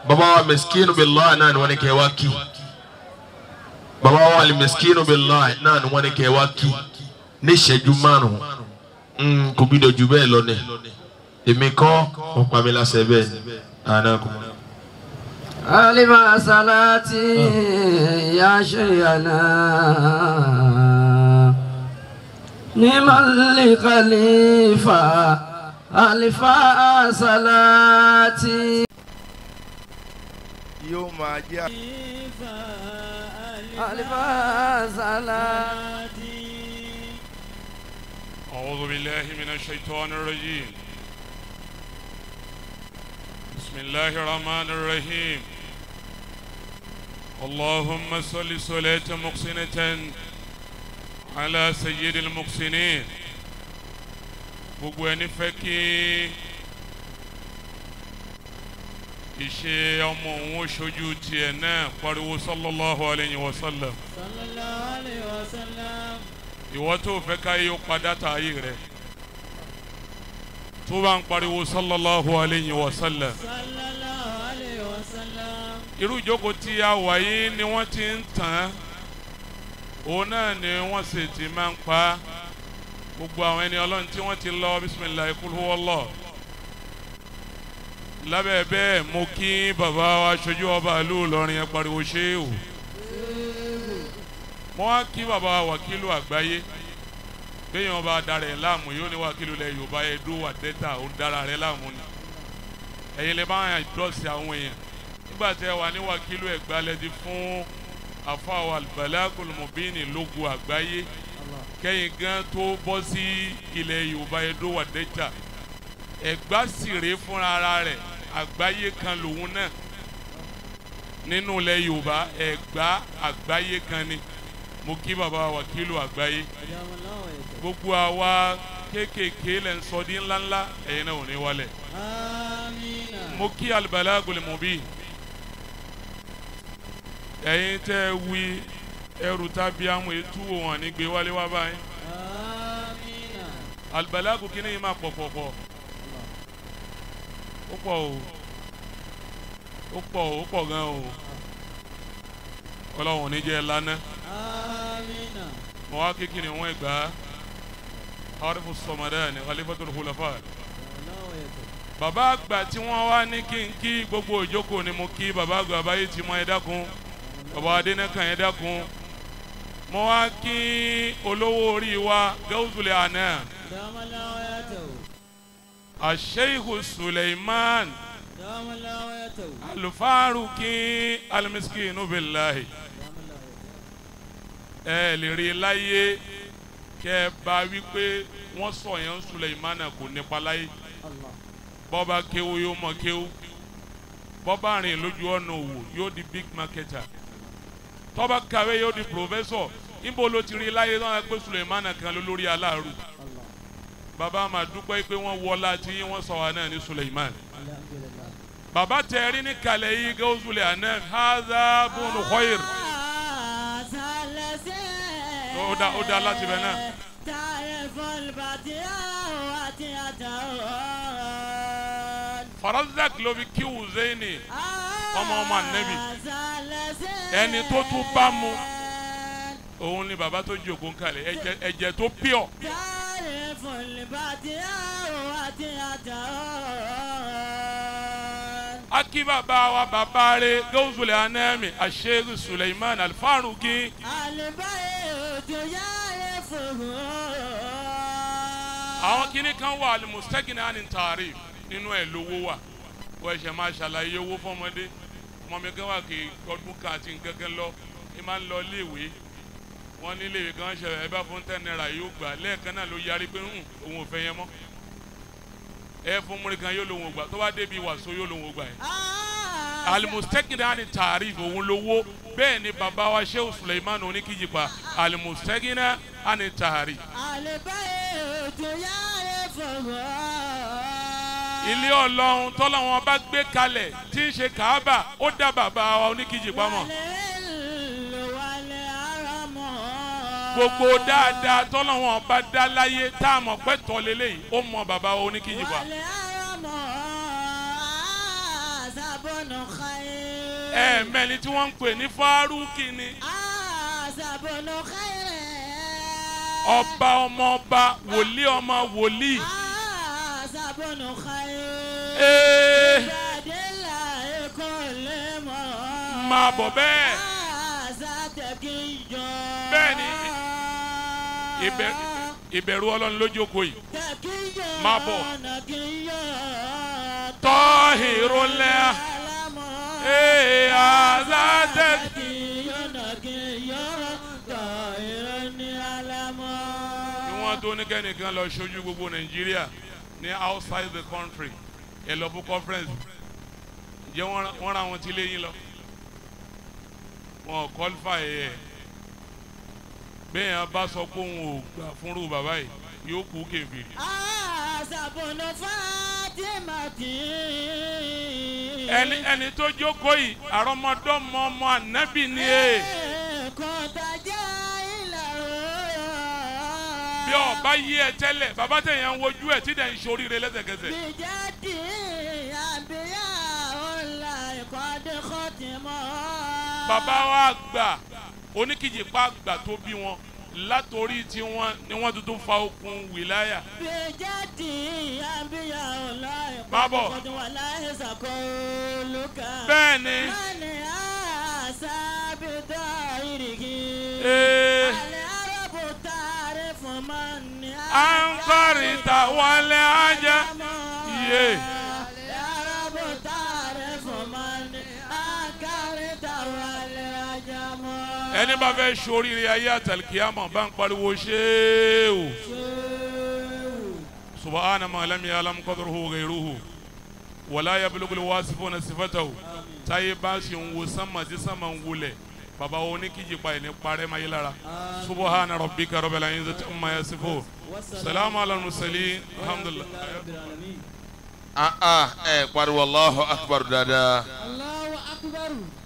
bàbá wa miskinu billahi náà ni wọ́n ní kẹ́ wá kí bàbá wa li miskinu billahi náà ni wọ́n ní kẹ́ wá kí ní ìṣẹ́jú márùn-ún kò bí dojú bẹ́ẹ̀ lọ ní èmi kọ́ mo pa mi lásẹ̀ bẹ́ẹ̀ ni àná kò. alima salati ya shayana ni mali khalifa alifa salati. yóò máa jẹ́ alifa salati. أعوذ بالله من الشيطان الرجيم بسم الله الرحمن الرحيم اللهم صل صلاة محسنة على سيد المحسنين gbogbo ẹni fẹ́ kí ìṣe ọmọ òun ó ṣojú tiẹ̀ náà pariwo sallallahu alayhi wa sallam sallallahu alayhi wa sallam. ìwọ tó fẹ́ ká yóò padà tà ayé rẹ̀ tó bá ń pariwo sallallahu alayhi wa sallam sallallahu alayhi wa sallam. irú ìjókòó tí a wà yìí ni wọ́n ti ń tàn án òun náà ni wọ́n sì ti máa ń pa á gbogbo àwọn ẹni ọlọ́run tí wọ́n ti lọ bisimilayi kul huwallah lábẹ́ bẹ́ẹ̀ mo kí bàbá wa aṣojú ọba ìlú Ìlọrin ẹ pariwo ṣéwù mo wá kí bàbá wa wàkílù àgbáyé béèyàn ọba dára ẹ̀ láàmú yóò ní wàkílù lẹ Yorùbá Ẹdó wà dẹ́ta òun dára rẹ̀ láàmú ni ẹ̀yin lè bá wọn dọ́ọ̀sì àwọn èèyàn nígbà tí ẹ wà ní wàkílù ẹ̀gbálẹ́dì fún àfàwọ̀ albalagul mubini lógo àgbáyé kẹ́yìn gan tó bọ́ sí ilẹ̀ Yorùbá Ẹdó wà dẹ́ta ẹ̀gbá sì rèé fúnra ara rẹ̀ àgbáyé kan lòun náà nínú ilẹ̀ Yorùbá ẹ̀gbá àgbáyé kan ni mo kí bàbá wàkílù àgbáyé gbogbo àwa kéékèèké lẹ́ ń sọ di ńláńlá ẹ̀yin náà ò ní wálẹ̀ amina. mo kí albalagul mubin ẹ̀yin tẹ́ ẹ wí ẹrù tàbí àwọn ètò wọn ní gbé wálé wá báyìí amina. albalagu kìíní yìí máa pọ̀ pọ̀ pọ̀ ó pọ̀ o ó pọ̀ o ó pọ̀ gan o ọlọ́run ò ní jẹ́ ẹ lánàá amina. mo wá kékeré wọn gbà á harifu sọmọdé ní khalifatul khulafa bàbá àgbà tí wọ́n wá ní kí n kí gbogbo ìjókòó ni mo kí bàbá àgbà báyìí ti mọ ẹ dákun bàbá adẹ́nẹ́kàn ẹ dákun mo wá kí olówó orí wa gawusule àná damalawo yato. aseihu suleiman damalawo yato. alufaruki alimiskinu bilahi ẹ lè rí i láyé kẹ ẹ bá wípé wọ́n sọ yẹn suleimana kò nípa láyé bọ́ba kéwu yóò mọ kéwu bọ́ba rìn lójú ọ̀nà òwò yóò di big marketer tọ́ba kàwé yóò di professor níbo ló ti rí i láyé náà pé suleimana kan ló lórí aláàrú bàbá máa dúpẹ́ pé wọ́n wọlá tí wọ́n sọ wa náà ní suleiman bàbá tẹ̀rí ní kalẹ̀ yìí gawusule àná haza bunu khoir ó dá ó dá láti bẹ̀ náà. farazak ló fi kí wùzẹ́ni ọmọ ọmọ ànẹ́bì ẹni tó tún bá mu òun ni bàbá tó jòkó kalẹ̀ ẹ̀jẹ̀ ẹ̀jẹ̀ tó pure aki bàbá wa bàbá rẹ̀ gawusule anẹ́mi asheikh suleiman alfaruki àwọn kinní kan wà alimusẹ́gìnì àni tààrí nínú ẹ̀ lówó wà wọ́n ẹ̀ṣẹ̀ máa ṣàlàyé owó fọmọdé ọmọ mi kan wà kí ọdún kan àti nkankan lọ ẹ máa ń lọ iléèwé wọ́n ní iléèwé kan ṣẹlẹ̀ ẹ bá fún ten naira yóò gbà lẹ́ẹ̀kan náà ló yarí pé hùn òun ò fẹ́ yẹn mọ́ ẹ fún múri kan yóò lòun ò gbà tó bá débi wàásù yóò lòun ò gbà yẹn alimusẹ́gìnì àni tààrí òun lówó bẹ́ẹ̀ ni bàbá wa Shehu Suleiman oníkìjìpá alimusẹ́gìnì àni tààrí ilé ọlọ́run tọ́lọ́wọ́n bá gbé kalẹ̀ tí ń ṣe kàábà ó dá bàbá wa oníkìjì pamọ́ gbogbo dáadáa tọ́lọ́wọ́n bá dá láyé tá a mọ̀ pé tọ́ lélẹ́yìí ó mọ bàbá wa oníkìjì pa bọ́nù káyé. ẹ̀ẹ̀mẹ́ni tí wọ́n ń pè ní fárúkì ni àṣà bọ́nù káyé. ọba ọmọ ọba wòlíì ọmọ wòlíì àṣà bọ́nù káyé. ee Ìbàdílà ẹ̀kọ́ lè mọ̀. máa bọ̀ bẹ́ẹ̀ àṣà tẹ̀kí jọ. Bẹ́ẹ̀ ni, ìbẹ̀- ìbẹ̀rù ọlọ́run lójókòó yìí tẹ̀kí jọ. Máa bọ̀. nàkí yọ. tọ́hìrò lẹ́à Alámọ̀. ee àzátẹ́ Nàkí yọ, nàkí yọ. tọ̀ ìrọ̀ ní alámọ̀. ni wọ́n tó ní kẹ́nìkan lọ ṣojú gbogbo nàìjíríà ní outside the country ẹ lọ fún conference ǹjẹ́ wọ́n ra- wọ́n ra wọn tí léyìn lọ wọn ò qualify ẹ̀ bẹ́ẹ̀ yẹn bá sọ pé òun ò gbà fúnrú bàbá yìí yóò kú kèfèrí àṣàbọ̀nà fàtìmàtì. ẹni ẹni tó jókòó yìí àrọmọdọ́mọ ọmọ ànábì ni ẹ kọ́tajà ìlàrọ̀. bí ọba yí ẹ tẹ́lẹ̀ bàbá tẹ̀yàn ń wojú ẹ̀ tí dẹ̀ ń ṣoríire lẹ́sẹ̀kẹsẹ̀ bìjáde àbíyá ọ̀la ìkọ́dé kọ́tìmọ́. bàbá wa gbà oníkìjìpá gbà tó bí wọn látòrí tí wọn ni wọn tuntun fa okùn wìláyà bìjáde àbíyá ọ̀la Má ìkọ́dé bọ̀. kọ́tìmọ́ láyé sàkólùkà. bẹ́ẹ̀ ni mani àṣàbìtà ìrìkì. ee alẹ́ arábò tààrí fún mani. à ń kọ́rin ta wọlé ajá iye Arábò tààrí fún mani. Akárí tàwọn alẹ́ ajá mọ́. ẹni bá fẹ́ ṣoríire ayé àtàlùkìyàmọ̀ bá ń pariwo ṣéèwò subahana malami alam qadruhu ghayruhu wala yablugul wasifuna sifatahu táyé bá ṣe ń wo sánmà tí sánmà ń wulẹ̀ bàbá wo ní kíjìpá yìí ní parẹ́ máa yé lára subahana rabbika rabbil izzati amma yasifun salamu ala mursalin alhamdulillah. ah ah ẹ pariwo allahu akbar dáadáa. Allahu akbar.